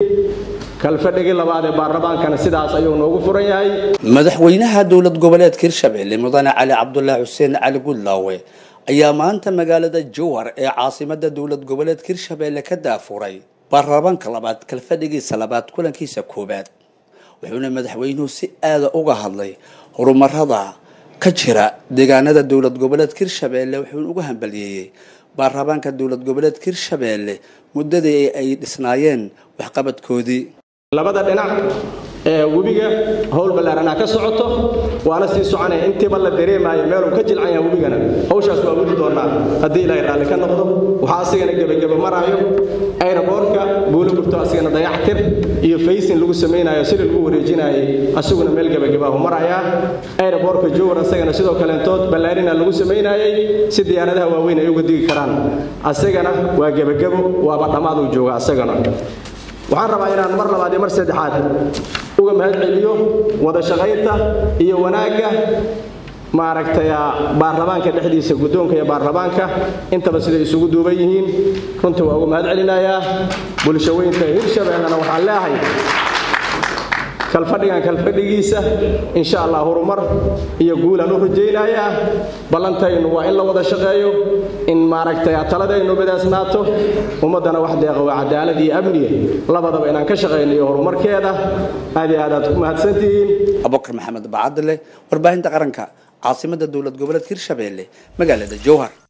kalfadhigii labaad ee baarlamaankana sidaas ayuu noogu furan yahay madaxweynaha dowlad goboleedka hirshabelle mudane cali cabdulaahi xuseen cali gudlaawe ayaa maanta magaalada jowhar ee caasimada dowlad goboleedka hirshabelle ka daafuray baarlamaanka labaad kalfadhigiisa labaad kulankiisa koowaad wuxuuna madaxweynuhu si aada uga hadlay horumarada ka jira deegaanada dowlad goboleedka hirshabelle wuxuuna uga hambaliyeeyey baarlamaanka dowlad goboleedka hirshabelle muddadii ay dhisnaayeen waxqabadkoodii labada dhinac ee webiga howl ballaaranaa ka socoto waana sii soconaya intiiba la dareemaayo meeluu ka jilcan yahay webigana hawshaas waa wadi doonaa haddii ilaahay raalli ka noqdo waxaa asigana gebageba maraayo ayraboorka buulo gurto asigana dayactir iyo faysin lagu samaynayo sida lagu wareejinaayay asiguna meel gebagabaahu marayaa ayraboorka jowar asagana sidoo kaleentood ballaarina lagu samaynaayay si diyaaradaha waaweyn ay uga digi karaan asagana waa gebagabo waaba dhammaaduu jooga asagana waxaan rabaa inaan mar labaad iyo mar saddexaad uga mahad celiyo wada shaqaynta iyo wanaagga maaragtay baarlamaanka dhexdiisa guddoonka iyo baarlamaanka intaba siday isugu duuban yihiin runtii waa uga mahad celinayaa bulshaweynta hirshabellena waxaan leeahay kalfadhigan kalfadhigiisa insha allah horumar iyo guulaan u rajaynayaa ballantaynu waa in la wada shaqeeyo in maaragtay taladaynu midaasnaato ummaddana wax deeqa waa cadaalad iyo amniya labadaba inaan ka shaqayno iyo horumarkeeda aad iyo aad aad ku mahadsantihiin abubakar maxamed bacadile warbaahinta qaranka caasimada dowlad goboleedka hirshabelle magaalada jowhar